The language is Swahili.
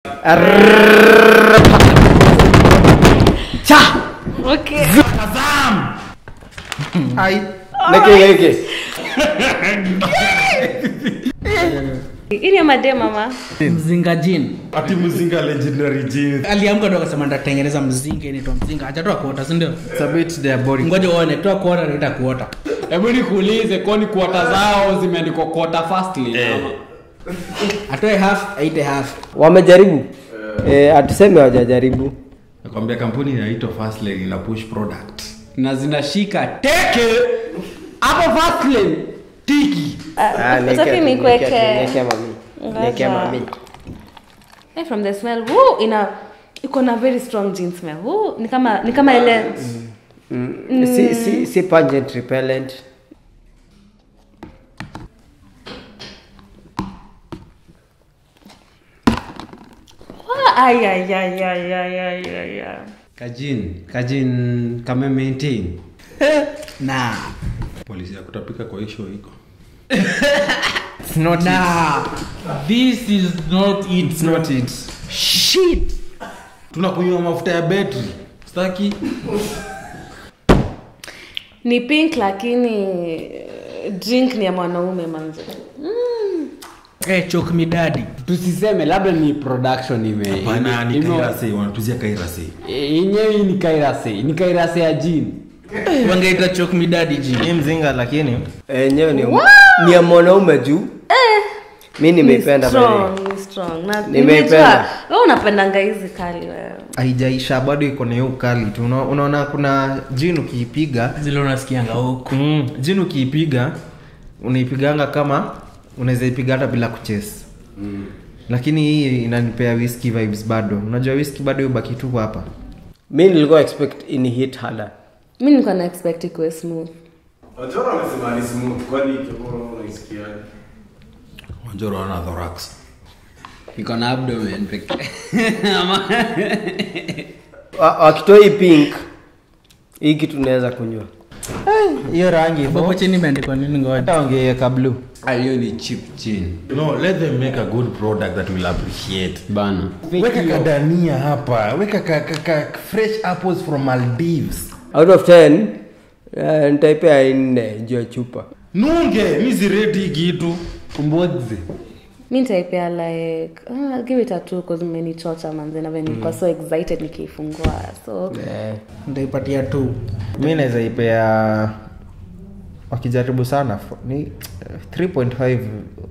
cha Okay. ai neke neke Hii ni ya madem mama. mzinga jin ati mzinga legendary jeans aliamka ndo akasema ndatengeneza mzinga inaitwa mzinga hajatoa kuota sindio it's a bit diabolic ngoja uone toa kuota naita kuota hebu nikuulize kwani kuota zao zimeandikwa kuota fastly ama? atoe half aite half wamejaribu eh, atuseme wajajaribu nakwambia kampuni inaitwa Fastlane ina push product na zinashika teke hapo fastlane tiki Ah, neke Utaki tu, nikuweke? neke tu, neke mami neke Ngoja. mami Hey, from the smell. Woo, ina iko na very strong gin smell. Woo, ni kama ni kama ile Mm. si si si pungent repellent Ah, ay ay ay ay ay ay ay. ay. kajin kajin kame maintain na polisi ya kutapika kwa hisho iko it's not na this is not it it's not it shit tunakunywa mafuta ya betri staki Ni pink lakini eh, drink ni ya mwanaume manze. eh, chok midadi tusiseme labda ni production ime pana ni ime- kairase wanatuzia kairase Eh, yenyewe hii ni kairase ni kairase ya jin wangeita chok midadi jin hii mzinga lakini enyewe ni ni ya mwanaume juu mi nimeipenda Ni by the way. strong, ni strong. Na Nimeipenda. nimejua wewe unapendanga hizi kali wewe. haijaisha bado iko na hiyo ukali tu Una- unaona kuna jin ukiipiga zile unasikianga huku mm, jin ukiipiga unaipiganga kama unaweza ipiga hata bila kuchesi mm. lakini hii inanipea whisky vibes bado unajua whisky bado ubaki tu hapa mi nilikuwa expect ini hit harder Mimi nilikuwa na expect ikuwe smooth. Wachora wamesema ni smooth, kwani kiboro unaisikiaje? wanjoro wana thorax iko na abdomen pekee Wa- wakitoa hii pink hii kitu naweza kunywa hiyo rangi hapo chini imeandikwa nini ngoja hata wangeweka blue hiyo ni chip chin no let them make a good product that will appreciate bana weka kadania hapa weka ka, ka, ka fresh apples from maldives out of 10 uh, nitaipea nne juu ya chupa nunge mi sireti hii kitu mbodzi mi nitaipea like uh, I'll give it a two cause mmenichocha manze na venye nilikuwa so excited nikiifungua so eh. ndaipatia tu mi naweza ipea wakijaribu sana fo- ni 3.5